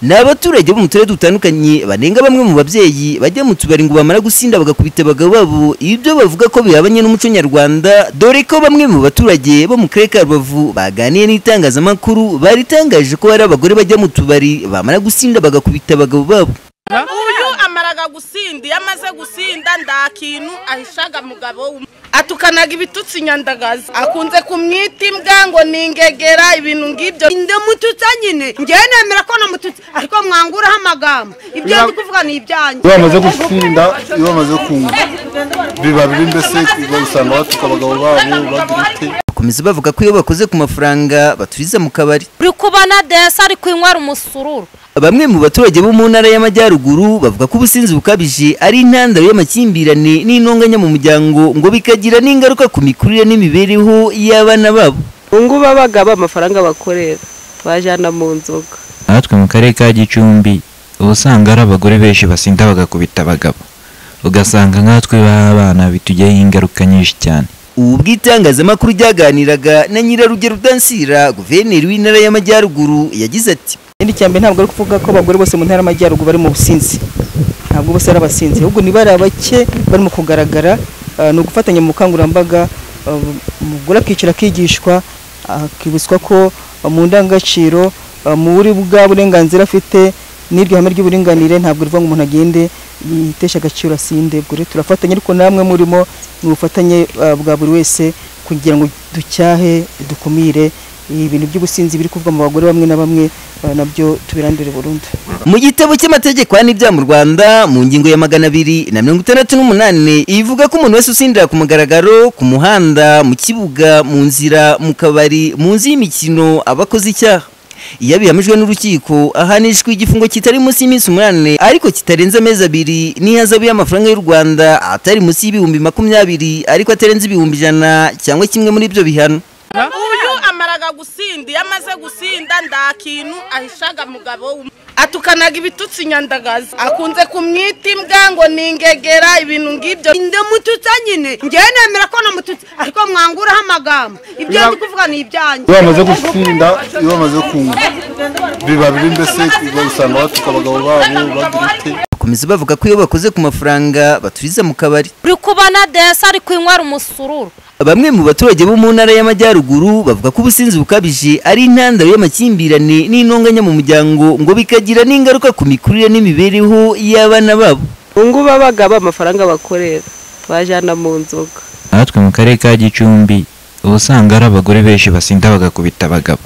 ni abaturage bo mu turere dutandukanye banenga bamwe mu babyeyi bajya mu tubari ngo bamara gusinda bagakubita abagabo babo ibyo bavuga ko bihabanye n'umuco nyarwanda dore ko bamwe mu baturage bo mu karere ka rubavu baganiye n'itangazamakuru baritangaje ko hari abagore bajya mu tubari bamara gusinda bagakubita abagabo babo uyu amaraga gusinda iyo amaze gusinda nta kintu ahishaga mugabo we atukanaga ibitutsi nyandagazi akunze kumwita imbwa ngo ni ingegera ibintu ngibyo ndamututsa nyine ngewe nemera ko namututse ariko mwanguraho amagambo ibyo ndi kuvuga ni ibyanjye iyo bamaze gusinda iyo bamaze kunywa biba bibi mbese usanga batuka abagabo babo bagira ute bakomeza bavuga ko iyo bakoze ku mafaranga baturiza mu kabari uri kubona desi ari kwinywera umusururu bamwe mu baturage bo mu ntara y'amajyaruguru bavuga ko ubusinzi bukabije ari intandaro y'amakimbirane n'intonganya mu muryango ngo bikagira n'ingaruka ku mikurire n'imibereho y'abana babo ubungubu abagabo amafaranga bakorera bajyana mu nzoga natwe mu karere ka gicumbi uba usanga ari abagore benshi basinda bagakubita abagabo ugasanga nkatwe b'abana bitugiraho ingaruka nyinshi cyane ubu bw'itangazamakuru ryaganiraga na nyirarugero dansira guverineri w'intara y'amajyaruguru yagize ati ikindi cya mbere ntabwo ari kuvuga ko abagore bose mu ntara y'amajyaruguru bari mu businzi ntabwo bose ari abasinzi ahubwo ni bari abake barimo kugaragara ah, ni ugufatanya mu bukangurambaga ah, umugore akicara akigishwa akibutswa ko ah, mu ndangagaciro ah, mu buri bwa burenganzira afite n'iryo hame ry'uburinganire ntabwo rivuga ngo umuntu agende yitesha agaciro asinde ubwo rero turafatanya ariko namwe murimo ni ubufatanye ah, bwa buri wese kugira ngo ducyahe dukumire ibintu by'ubusinzi biri kuvuga mu bagore bamwe na bamwe ah, nabyo tubirandure burundu mu gitabo cy'amategeko y'ibyaha mu rwanda mu ngingo ya magana abiri na mirongo itandatu n'umunani ivuga ko umuntu wese usindira ku mugaragaro ku muhanda mu kibuga mu nzira mu kabari mu nzu y'imikino aba akoze icyaha iyo abihamijwe n'urukiko ahanishwa igifungo kitari munsi y'iminsi umunani ariko kitarenze amezi abiri n'ihazabu y'amafaranga y'u rwanda atari munsi y'ibihumbi makumyabiri ariko atarenze ibihumbi ijana cyangwa kimwe muri ibyo bihano uyu amaraga gusinda iyo amaze gusinda nta kintu ahishaga mugabo we atukanaga ibitutsi nyandagazi akunze kumwita imbwa ngo ni ingegera ibintu ngibyo ndamututsa nyine ngewe nemera ko namututse ariko mwanguraho amagambo ibyo ndi kuvuga ni ibyanjye iyo bamaze gusinda iyo bamaze kunywa biba bibi mbese usanga batuka abagabo babo bagira ute bakomeza bavuga ko iyo bakoze ku mafaranga baturiza mu kabari uri kubona desi ari kwinywera umusururu bamwe mu baturage bo mu ntara y'amajyaruguru bavuga ko ubusinzi bukabije ari intandaro y'amakimbirane n'intonganya mu muryango ngo bikagira n'ingaruka ku mikurire n'imibereho y'abana babo ubungubu abagabo amafaranga bakorera bajyana mu nzoga natwe mu karere ka gicumbi uba usanga ari abagore benshi basinda bagakubita abagabo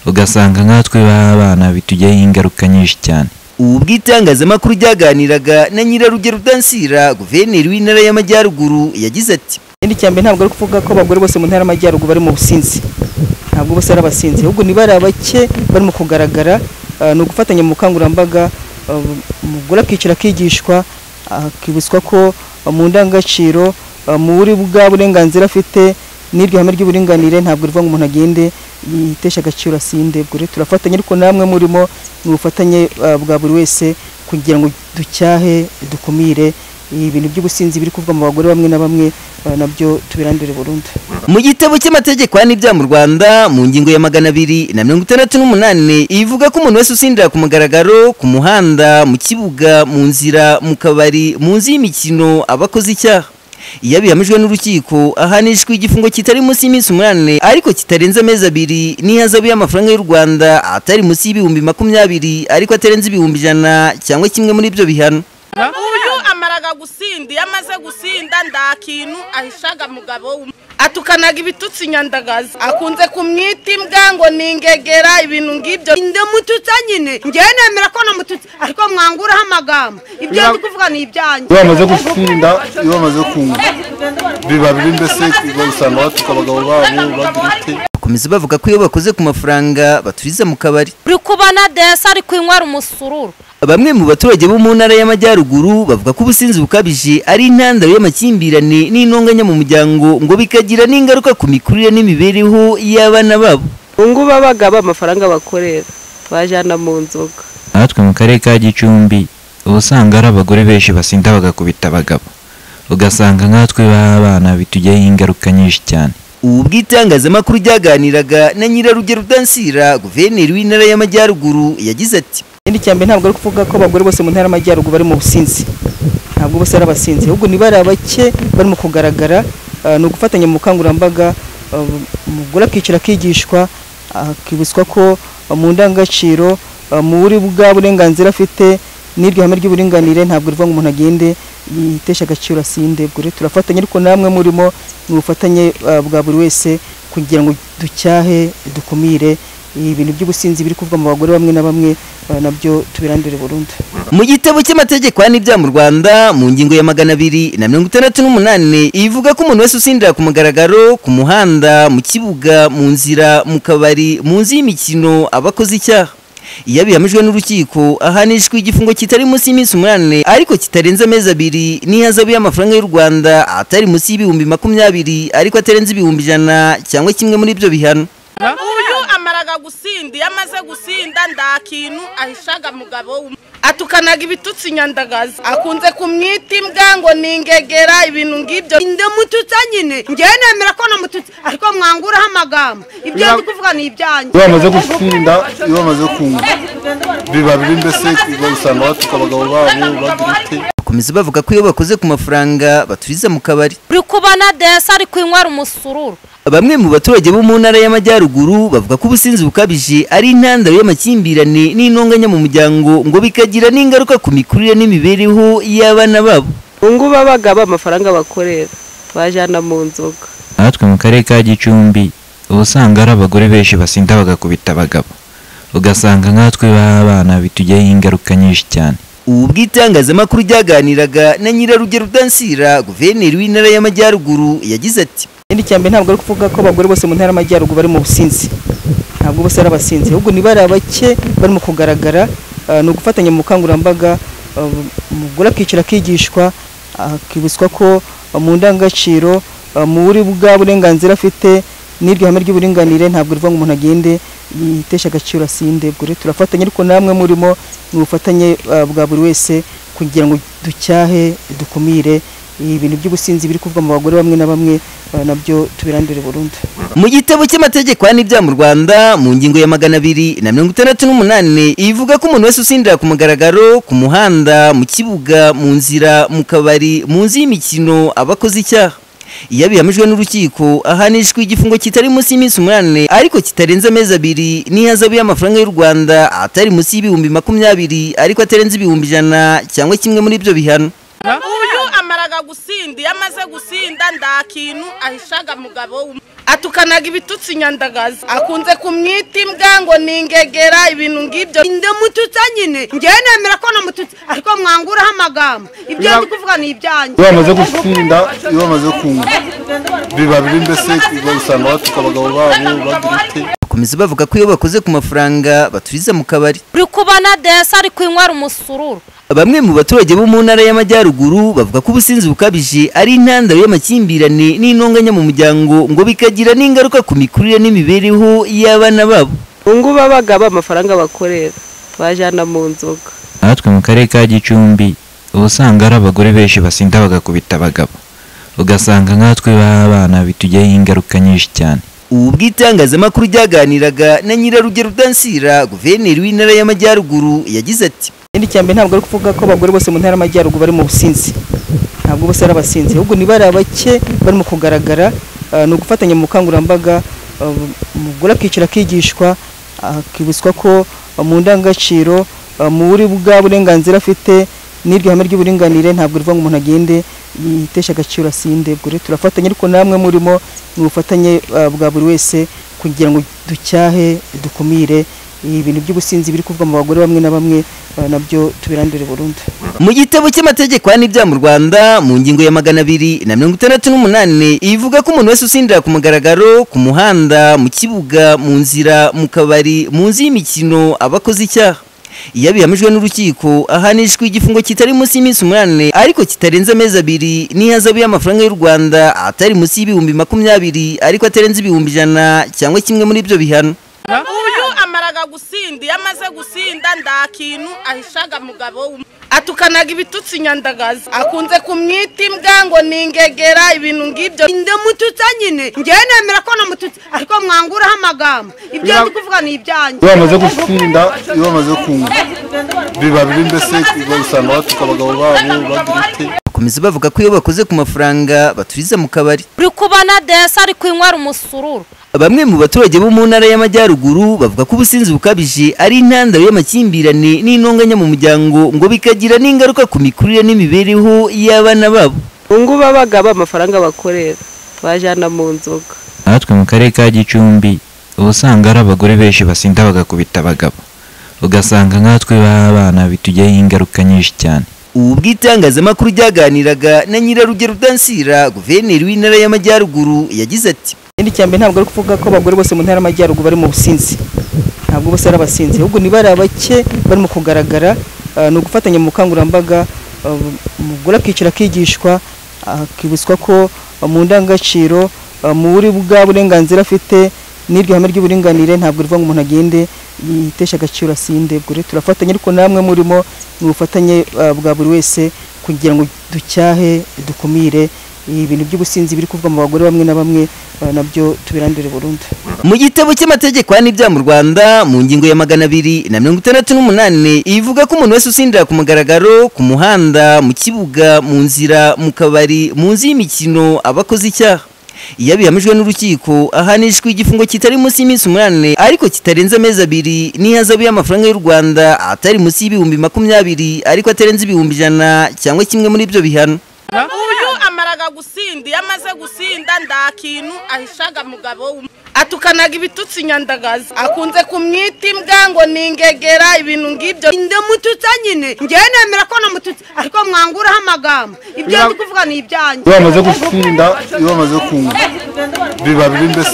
ugasanga nkatwe b'abana bitugiraho ingaruka nyinshi cyane ubu bw'itangazamakuru ryaganiraga na nyirarugero dansira guverineri w'intara y'amajyaruguru yagize ati ikindi cya mbere ntabwo ari kuvuga ko abagore bose mu ntara y'amajyaruguru bari mu businzi ntabwo bose ari abasinzi ahubwo ni bari abake barimo kugaragara ah, ni ugufatanya mu bukangurambaga ah, umugore akicara akigishwa akibutswa ko ah, mu ndangagaciro ah, mu buri bwa burenganzira afite n'iryo hame ry'uburinganire ntabwo rivuga ngo umuntu agende yitesha agaciro asinde ubwo rero turafatanya ariko namwe murimo ni ubufatanye ah, bwa buri wese kugira ngo ducyahe dukumire ibintu by'ubusinzi biri kuvuga mu bagore bamwe na bamwe ah, nabyo tubirandure burundu mu gitabo cy'amategeko y'ibyaha mu rwanda mu ngingo ya magana abiri na mirongo itandatu n'umunani ivuga ko umuntu wese usindira ku mugaragaro ku muhanda mu kibuga mu nzira mu kabari mu nzu y'imikino aba akoze icyaha iyo abihamijwe n'urukiko ahanishwa igifungo kitari munsi y'iminsi umunani ariko kitarenze amezi abiri n'ihazabu y'amafaranga y'u rwanda atari munsi y'ibihumbi makumyabiri ariko atarenze ibihumbi ijana cyangwa kimwe muri ibyo bihano uyu amaraga gusinda iyo amaze gusinda nta kintu ahishaga mugabo we atukanaga ibitutsi nyandagazi akunze kumwita imbwa ngo ni ingegera ibintu ngibyo ndamututsa nyine ngewe nemera ko namututse ariko mwanguraho amagambo ibyo ndi kuvuga ni ibyanjye iyo bamaze gusinda iyo bamaze kunywa biba bibi mbese usanga batuka abagabo babo bagira ute bakomeza bavuga ko iyo bakoze ku mafaranga baturiza mu kabari uri kubona desi ari kwinywera umusururu bamwe mu baturage bo mu ntara y'amajyaruguru bavuga ko ubusinzi bukabije ari intandaro y'amakimbirane n'intonganya mu muryango ngo bikagira n'ingaruka ku mikurire n'imibereho y'abana babo ubungubu abagabo amafaranga bakorera bajyana mu nzoga natwe mu karere ka gicumbi uba usanga ari abagore benshi basinda bagakubita abagabo ugasanga nkatwe b'abana bitugiraho ingaruka nyinshi cyane ubu bw'itangazamakuru ryaganiraga na nyirarugero dansira guverineri w'intara y'amajyaruguru yagize ati ikindi ikindi cya mbere ntabwo ari ukuvuga ko abagore bose mu ntara y'amajyaruguru bari mu businzi ntabwo bose ari abasinzi ahubwo ni bari abake barimo kugaragara ah, ni ugufatanya mu bukangurambaga ah, umugore akicara akigishwa akibutswa ko ah, mu ndangagaciro ah, muri bwa burenganzira afite n'iryo hame ry'uburinganire ntabwo rivuga ngo umuntu agende yitesha agaciro asinde bure turafatanya ariko namwe murimo ni ubufatanye ah, bwa buri wese kugira ngo ducyahe dukumire ibintu by'ubusinzi biri kuvuga mu bagore bamwe na bamwe ah, nabyo tubirandure burundu mu gitabo cy'amategeko n'ibyaha mu rwanda mu ngingo ya magana abiri na mirongo itandatu n'umunani ivuga ko umuntu wese usindira ku mugaragaro ku muhanda mu kibuga mu nzira mu kabari mu nzu y'imikino aba akoze icyaha iyo abihamijwe n'urukiko ahanishwa igifungo kitari munsi y'iminsi umunani ariko kitarenze amezi abiri n'ihazabu y'amafaranga y'u rwanda atari munsi y'ibihumbi makumyabiri ariko atarenze ibihumbi ijana cyangwa kimwe muri ibyo bihano uyu amaraga gusinda iyo amaze gusinda nta kintu ahishaga mugabo we atukanaga ibitutsi nyandagazi akunze kumwita imbwa ngo ni ingegera ibintu ngibyo ndamututsa nyine njyewe nemera ko namututse ariko mwanguraho amagambo ibyo ndi kuvuga ni ibyanjye iyo bamaze gusinda iyo bamaze kunywa biba biri mbese usanga batuka abagabo babo bagira ite bakomeza bavuga ko iyo bakoze ku mafaranga baturiza mu kabari uri kubona desi ari kunywa umusururu Bamwe mu baturage bo mu ntara y'amajyaruguru bavuga ko ubusinzi bukabije ari intandaro y'amakimbirane n'intonganya mu muryango ngo bikagira n'ingaruka ku mikurire n'imibereho y'abana babo. ngo babaga amafaranga bakorera bajyana mu nzoga natwe mu karere ka gicumbi uba usanga hari abagore benshi basinda bagakubita abagabo ugasanga nkatwe b'abana bitugiraho ingaruka nyinshi cyane Ubu bw'itangazamakuru ryaganiraga na Nyirarugero Dansira guverineri w'intara y'amajyaruguru yagize ati ikindi cya mbere ntabwo ari ukuvuga ko abagore bose mu ntara y'amajyaruguru bari mu businzi ntabwo bose ari abasinzi ahubwo ni bari abake barimo kugaragara ah, ni ugufatanya mu bukangurambaga ah, umugore akicara akigishwa akibutswa ko ah, mu ndangagaciro ah, muri bwa burenganzira afite n'iryo hame ry'uburinganire ntabwo rivuga ngo umuntu agende yitesha agaciro asinde bure turafatanya ariko namwe murimo ni ubufatanye ah, bwa buri wese kugira ngo ducyahe dukumire ibintu by'ubusinzi biri kuvuga mu bagore bamwe na bamwe ah, nabyo tubirandure burundu mu gitabo cy'amategeko n'ibyaha mu rwanda mu ngingo ya magana abiri na mirongo itandatu n'umunani ivuga ko umuntu wese usindira ku mugaragaro ku muhanda mu kibuga mu nzira mu kabari mu nzu y'imikino aba akoze icyaha iyo abihamijwe n'urukiko ahanishwa igifungo kitari munsi y'iminsi umunani ariko kitarenze amezi abiri n'ihazabu y'amafaranga y'u rwanda atari munsi y'ibihumbi makumyabiri ariko atarenze ibihumbi ijana cyangwa kimwe muri ibyo bihano uyu amaraga gusinda iyo amaze gusinda nta kintu ahishaga mugabo we atukanaga ibitutsi nyandagazi akunze kumwita imbwa ngo ni ingegera ibintu ngibyo ndamututsa nyine njyewe nemera ko namututse ariko mwanguraho amagambo ibyo ndi kuvuga ni ibyanjye iyo bamaze gusinda iyo bamaze kunywa biba biri mbese usanga batuka abagabo babo bagira ite bakomeza bavuga ko iyo bakoze ku mafaranga baturiza mu kabari uri kubona desi ari kunywa umusururu Bamwe mu baturage bo mu ntara y'amajyaruguru bavuga ko ubusinzi bukabije ari intandaro y'amakimbirane n'intonganya mu muryango ngo bikagira n'ingaruka ku mikurire n'imibereho y'abana babo. ngo babaga amafaranga bakorera bajyana mu nzoga natwe mu karere ka gicumbi uba usanga hari abagore benshi basinda bagakubita abagabo ugasanga nkatwe b'abana bitugiraho ingaruka nyinshi cyane Ubu bw'itangazamakuru ryaganiraga na Nyirarugero Dansira guverineri w'intara y'amajyaruguru yagize ati ikindi cya mbere ntabwo ari ukuvuga ko abagore bose mu ntara y'amajyaruguru bari mu businzi ntabwo bose ari abasinzi ahubwo ni bari abake barimo kugaragara ah, ni ugufatanya mu bukangurambaga ah, umugore akicara akigishwa akibutswa ko ah, mu ndangagaciro ah, muri bwa burenganzira afite n'iryo hame ry'uburinganire ntabwo rivuga ngo umuntu agende yitesha agaciro asinde bure turafatanya ariko namwe murimo ni ubufatanye ah, bwa buri wese kugira ngo ducyahe dukumire ibintu by'ubusinzi biri kuvuga mu bagore bamwe na bamwe ah, nabyo tubirandure burundu mu gitabo cy'amategeko n'ibyaha mu rwanda mu ngingo ya magana abiri na mirongo itandatu n'umunani ivuga ko umuntu wese usindira ku mugaragaro ku muhanda mu kibuga mu nzira mu kabari mu nzu y'imikino aba akoze icyaha iyo abihamijwe n'urukiko ahanishwa igifungo kitari munsi y'iminsi umunani ariko kitarenze amezi abiri n'ihazabu y'amafaranga y'u rwanda atari munsi y'ibihumbi makumyabiri ariko atarenze ibihumbi ijana cyangwa kimwe muri ibyo bihano uyu amaraga gusinda iyo amaze gusinda nta kintu ahishaga mugabo we atukanaga ibitutsi nyandagazi akunze kumwita imbwa ngo ni ingegera ibintu ngibyo ndamututsa nyine njyewe nemera ko namututse ariko mwanguraho amagambo ibyo Biba- ndi kuvuga ni ibyanjye iyo bamaze gutsinda iyo bamaze kunga biba bibi mbese usanga batuka abagabo babo bagira ute bakomeza bavuga ko iyo bakoze ku mafaranga baturiza mu kabari uri kubona desi ari kwinywera umusururu bamwe mu baturage bo mu ntara y'amajyaruguru bavuga ko ubusinzi bukabije ari intandaro y'amakimbirane n'intonganya mu muryango ngo bikagira n'ingaruka ku mikurire n'imibereho y'abana babo ubungubu abagabo amafaranga bakorera bajyana mu nzoga natwe mu karere ka gicumbi uba usanga ari abagore benshi basinda bagakubita abagabo ugasanga nkatwe b'abana bitujyaho ingaruka nyinshi cyane ubu bw'itangazamakuru ryaganiraga na nyirarugero dansira guverineri w'intara y'amajyaruguru yagize ati ikindi cya mbere ntabwo ari kuvuga ko abagore bose mu ntara y'amajyaruguru bari mu businzi ntabwo bose ari abasinzi ahubwo ni bariya bake barimo kugaragara ah, ni ugufatanya mu bukangurambaga ah, umugore akicara akigishwa akibutswa ko ah, mu ndangagaciro ah, mu buri bwa burenganzira afite n'iryo hame ry'uburinganire ntabwo rivuga ngo umuntu agende yitesha agaciro asinde bure turafatanya ariko namwe murimo ni ubufatanye ah, bwa buri wese kugira ngo ducyahe dukumire ibintu by'ubusinzi biri kuvuga mu bagore bamwe na bamwe ah, nabyo tubirandure burundu mu gitabo cy'amategeko y'ibyaha mu rwanda mu ngingo ya magana abiri na mirongo itandatu n'umunani ivuga ko umuntu wese usindira ku mugaragaro ku muhanda mu kibuga mu nzira mu kabari mu nzu y'imikino aba akoze icyaha iyo abihamijwe n'urukiko ahanishwa igifungo kitari munsi y'iminsi umunani ariko kitarenze amezi abiri n'ihazabu y'amafaranga y'u rwanda atari munsi y'ibihumbi makumyabiri ariko atarenze ibihumbi ijana cyangwa kimwe muri ibyo bihano uyu amaraga gusinda iyo amaze gusinda nta kintu ahishaga mugabo we atukanaga ibitutsi nyandagazi akunze kumwita imbwa ngo ni ingegera ibintu ngibyo ndamututsa nyine njyewe nemera ko namututse ariko mwanguraho amagambo ibyo Biba- ndi kuvuga ni ibyanjye iyo bamaze gutsinda iyo bamaze kunga biba bibi mbese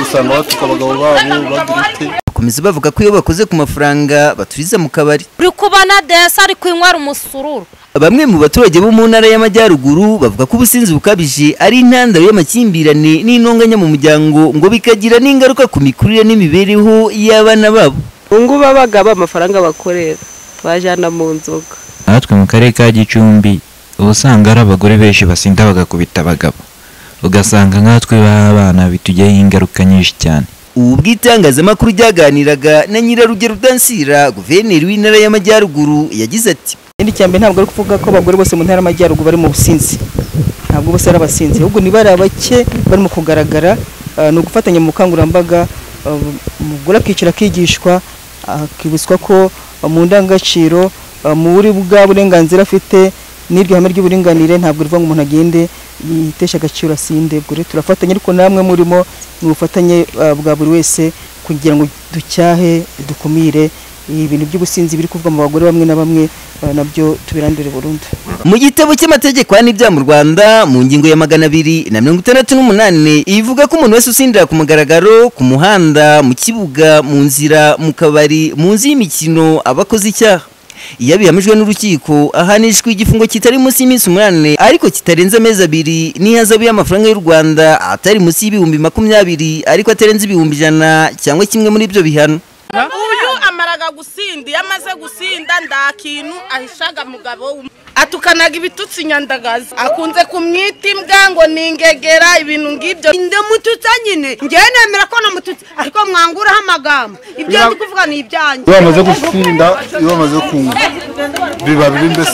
usanga batuka abagabo babo bagira ute bakomeza bavuga ko iyo bakoze ku mafaranga baturiza mu kabari uri kubona desi ari kwinywera umusururu Bamwe mu baturage bo mu ntara y'amajyaruguru bavuga ko ubusinzi bukabije ari intandaro y'amakimbirane n'intonganya mu muryango ngo bikagira n'ingaruka ku mikurire n'imibereho y'abana babo. ubungubu abagabo amafaranga bakorera bajyana mu nzoga natwe mu karere ka gicumbi uba usanga ari abagore benshi basinda bagakubita abagabo ugasanga nkatwe b'abana bitujyaho ingaruka nyinshi cyane Ubu bw'itangazamakuru ryaganiraga na nyirarugero Dansira guverineri w'intara y'amajyaruguru yagize ati ikindi cya mbere ntabwo ari kuvuga ko abagore bose mu ntara y'amajyaruguru bari mu businzi ntabwo bose ari abasinzi ahubwo ni bariya bake barimo kugaragara ah, ni ugufatanya mu bukangurambaga ah, umugore akicara akigishwa akibutswa ko ah, mu ndangagaciro ah, mu buri bwa burenganzira afite n'iryo hame ry'uburinganire ntabwo rivuga ngo umuntu agende yitesha agaciro asinde bure turafatanya ariko namwe murimo ni ubufatanye ah, bwa buri wese kugira ngo ducyahe dukumire ibintu by'ubusinzi biri kuvuga mu bagore bamwe na bamwe ah, nabyo tubirandure burundu mu gitabo cy'amategeko y'ibyaha mu rwanda mu ngingo ya magana abiri na mirongo itandatu n'umunani ivuga ko umuntu wese usindira ku mugaragaro ku muhanda mu kibuga mu nzira mu kabari mu nzu y'imikino aba akoze icyaha iyo abihamijwe n'urukiko ahanishwa igifungo kitari munsi y'iminsi umunani ariko kitarenze amezi abiri n'ihazabu y'amafaranga y'u rwanda atari munsi y'ibihumbi makumyabiri ariko atarenze ibihumbi ijana cyangwa kimwe muri ibyo bihano uyu amaraga gusinda iyo amaze gusinda nta kintu ahishaga mugabo we atukanaga ibitutsi nyandagazi akunze kumwita imbwa ngo ni ingegera ibintu ngibyo ndamututsa nyine njyewe nemera ko namututse ariko mwanguraho amagambo ibyo Biba- ndi kuvuga ni ibyanjye iyo bamaze gutsinda iyo bamaze kunga biba bibi mbese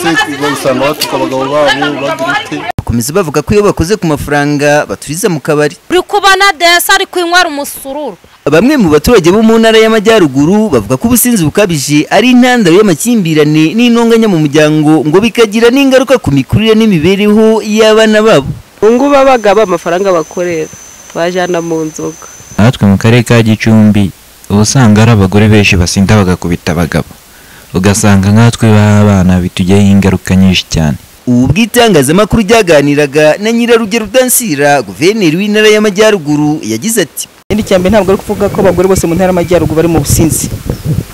usanga batuka abagabo babo bagira ute bakomeza bavuga ko iyo bakoze ku mafaranga baturiza mu kabari uri kubona desi ari kwinywera umusururu Bamwe mu baturage bo mu ntara y'amajyaruguru bavuga ko ubusinzi bukabije ari intandaro y'amakimbirane n'intonganya mu muryango ngo bikagira n'ingaruka ku mikurire n'imibereho y'abana babo. ubungubu abagabo amafaranga bakorera bajyana mu nzoga natwe mu karere ka gicumbi uba usanga ari abagore benshi basinda bagakubita abagabo ugasanga nkatwe b'abana bitujyaho ingaruka nyinshi cyane Ubu bw'itangazamakuru ryaganiraga na nyirarugero Dansira guverineri w'intara y'amajyaruguru yagize ati ikindi cya mbere ntabwo ari kuvuga ko abagore bose mu ntara y'amajyaruguru bari mu businzi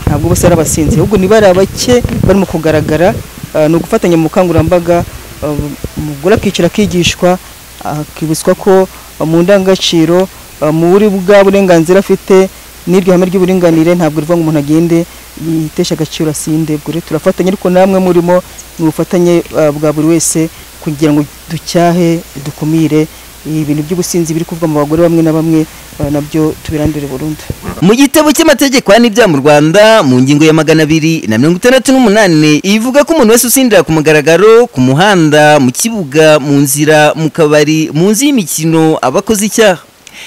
ntabwo bose ari abasinzi ahubwo ni bariya bake barimo kugaragara ah, ni ugufatanya mu bukangurambaga ah, umugore akicara akigishwa akibutswa ko ah, mu ndangagaciro ah, mu buri bwa burenganzira afite n'iryo hame ry'uburinganire ntabwo rivuga ngo umuntu agende yitesha agaciro asindebure turafatanya ariko namwe murimo ni ubufatanye ah, bwa buri wese kugira ngo ducyahe dukumire ibintu by'ubusinzi biri kuvuga mu bagore bamwe na bamwe ah, nabyo tubirandure burundu mu gitabo cy'amategeko n'ibyaha mu rwanda mu ngingo ya magana abiri na mirongo itandatu n'umunani ivuga ko umuntu wese usindira ku mugaragaro ku muhanda mu kibuga mu nzira mu kabari mu nzu y'imikino aba akoze icyaha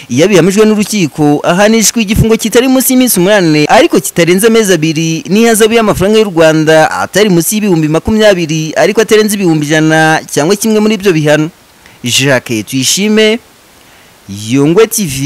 iyo abihamijwe n'urukiko ahanishwa igifungo kitari munsi y'iminsi umunani ariko kitarenze amezi abiri n'ihazabu y'amafaranga y'u rwanda atari munsi y'ibihumbi makumyabiri ariko atarenze ibihumbi ijana cyangwa kimwe muri ibyo bihano jacques tuyishime yungwe tv